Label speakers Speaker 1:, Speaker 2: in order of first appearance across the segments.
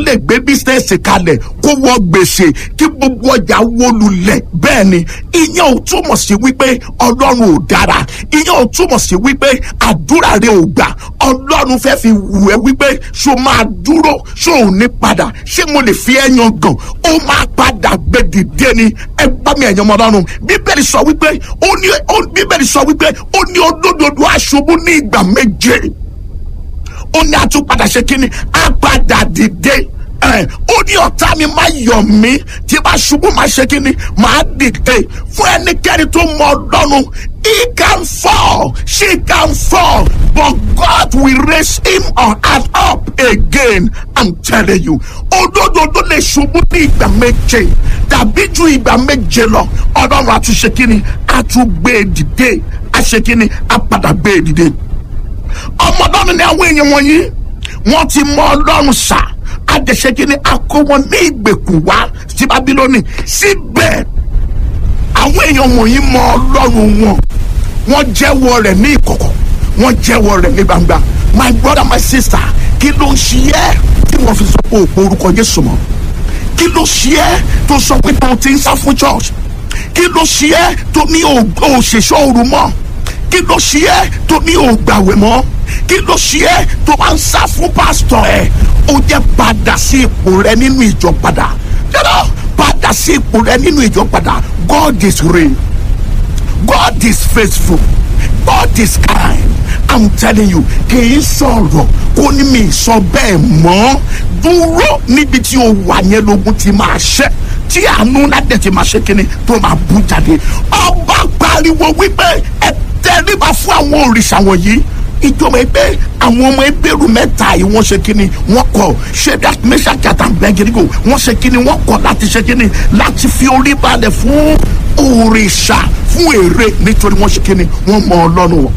Speaker 1: lè gbé bísínẹ́sì kalẹ̀ kó wọ gbèsè kí gbogbo ọjà wó lulẹ̀ bẹ́ẹ̀ ni ìyẹn ò túmọ̀ sí wípé ọlọ́run ò dára ìyẹn ò túmọ̀ sí wípé àdúrà rẹ ò gbà ọlọ́run fẹ́ fi wù ẹ́ wípé ṣó máa dúró ṣó ò ní padà ṣé mo lè fi ẹ́ yan gàn ó máa padà gbé dìde ni ẹ bá mi ẹ̀yàn ọmọ ọlọ́run bíbélì sọ wípé ó ní bíbélì sọ wípé ó ní olódodo aṣubú ní ìgbà méje ó ní àtúpadà ṣe kínní á padà dìde ó ní ọ̀tá mi má yọ̀ mí tí bá ṣubú má ṣe kínní máa dìde fún ẹnikẹ́ni tó mọ ọlọ́run he can fall she can fall but God will raise him or her up again I'm telling you olódodo lè ṣubú ní ìgbà méje tàbí ju ìgbà méje lọ ọlọ́run àtúnṣe kínní àtúgbé dìde àṣekínní àpadà gbé dìde ọmọ ọlọ́run ni àwọn èèyàn wọ̀nyí wọ́n ti mọ ọlọ́run sá adẹ̀ṣẹ́kí ni a kó wọn ní ìgbèkùn wá sí babilóni síbẹ̀ àwọn èèyàn wọ̀nyí mọ ọlọ́run wọn wọ́n jẹ́wọ́ rẹ̀ ní ìkọ̀kọ̀ wọ́n jẹ́wọ́ rẹ̀ ní gbangba my brother my sister kí ló ń ṣe ẹ́ tí wọ́n fi sọ pé òpó orúkọ Jésù mọ́ kí ló ṣe ẹ́ tó sọ pé tó ti ń sá fún church kí ló ṣe ẹ́ tó ní òṣèṣọ́ òru mọ́ kí ló ṣe ẹ́ tó ní ògbàwẹ̀ mọ́ kí ló ṣe ẹ́ tó máa ń sá fún pásítọ̀ ẹ̀ ó jẹ́ padà sí ipò rẹ nínú ìjọ padà yẹ́nà padà sí ipò rẹ nínú ìjọ padà God is real God is faithful God is kind I'm telling you kì í sọ̀rọ̀ kó ní mi sọ bẹ́ẹ̀ mọ́ dúró níbi tí o wà yẹn lógún ti máa ṣẹ́ tí àánú ládẹ̀ ti máa ṣe kíni tó máa bú jáde ọba pariwo wípé ẹ tẹríba fún àwọn òrìṣà wọ̀nyí ìjọba ẹgbẹ́ àwọn ọmọ ẹgbẹ́rún mẹ́ta yìí wọ́n ṣe kíni wọ́n kọ̀ Shadrach Meshach àti Abednego wọ́n ṣe kíni wọ́n kọ̀ láti ṣe kíni láti fi orí balẹ̀ fún òrìṣà fún èrè nítorí wọ́n ṣe kíni wọ́n mọ ọlọ́run wọn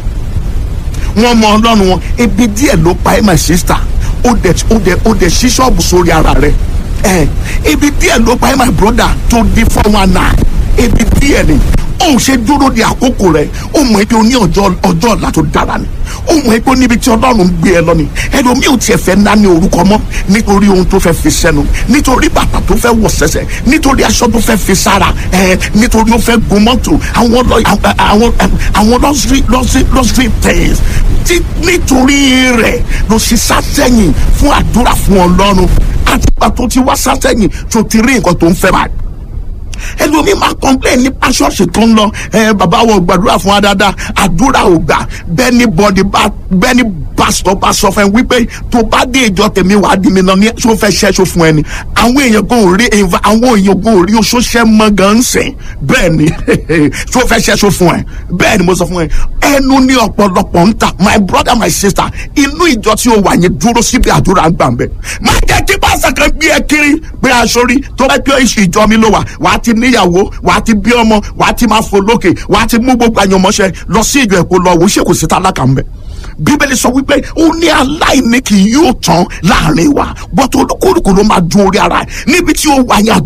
Speaker 1: wọ́n mọ ọlọ́run wọn ibi díẹ̀ ló pa ẹ́ my sister ó dẹ̀ ó dẹ̀ ó dẹ̀ ṣí ṣọ́ọ̀bù sórí ara rẹ̀ ẹ̀ ibi díẹ̀ ló pa ẹ́ my brother tó di four one nine ibi díẹ̀ ni ó ṣe dúró di àkókò rẹ̀ ó mọ̀ ẹ́ pé o ní ọjọ́ ọjọ́ ọ̀la tó dára ni ó mọ̀ ẹ́ pé níbi tí ọlọ́run gbé ẹ lọ ni ẹlòmíì ò tiẹ̀ fẹ́ ná ní orúkọ mọ́ nítorí ohun tó fẹ́ fi sẹ́nu nítorí bàtà tó fẹ́ wọ̀ sẹ́sẹ̀ nítorí aṣọ tó fẹ́ fi sára ẹ̀ nítorí ó fẹ́ gun mọ́tò àwọn lọ àwọn àwọn luxury luxury luxury things tí nítorí rẹ̀ ló ṣe sátẹ́yìn fún àdúrà fún ọlọ́run àtìgbà tó ti wá sátẹ́yìn tó ti rí nǹkan tó ń fẹ́ báyìí ẹlòmíì máa complain nípa ṣọ́ọ̀ṣì tó ń lọ ẹ bàbá wo gbàdúrà fún wa dáadáa àdúrà ò gbà bẹ́ẹ̀ ni bọ́dì bá bẹ́ẹ̀ ni pásítọ̀ bá sọ fún ẹ wípé tó bá dé ìjọ tèmi wàá di mi lọ ní tó fẹ́ ṣẹ́ṣọ fún ẹ ni àwọn èèyàn kò rí àwọn èèyàn kò rí oṣó ṣẹ́ mọ́ gan ń sìn bẹ́ẹ̀ ni tó fẹ́ ṣẹ́ṣọ fún ẹ bẹ́ẹ̀ ni mo sọ fún ẹ ẹnu ní ọ̀pọ̀lọpọ̀ ń ta my brother my sister inú ìjọ tí o wà yẹn dúró síbi àdúrà gbà ń bẹ̀ má jẹ́ kí pásítọ̀ kan gbé ẹ kiri pé aṣọ tó bá pẹ́ ìjọ mi ló wà wàá ti níyàwó wàá ti bí ọmọ wàá ti máa fò lókè wàá ti mú gbogbo àyànmọ́ṣẹ́ lọ sí ìjọ ẹ̀kọ́ lọ wò ṣé kò sí tálákà ń bẹ̀ bíbélì sọ wípé ó ní aláìní kì yóò tán láàrin wa bọ́tò olúkúlùkù ló máa dún orí ara ẹ̀ níbi tí ó wà yẹn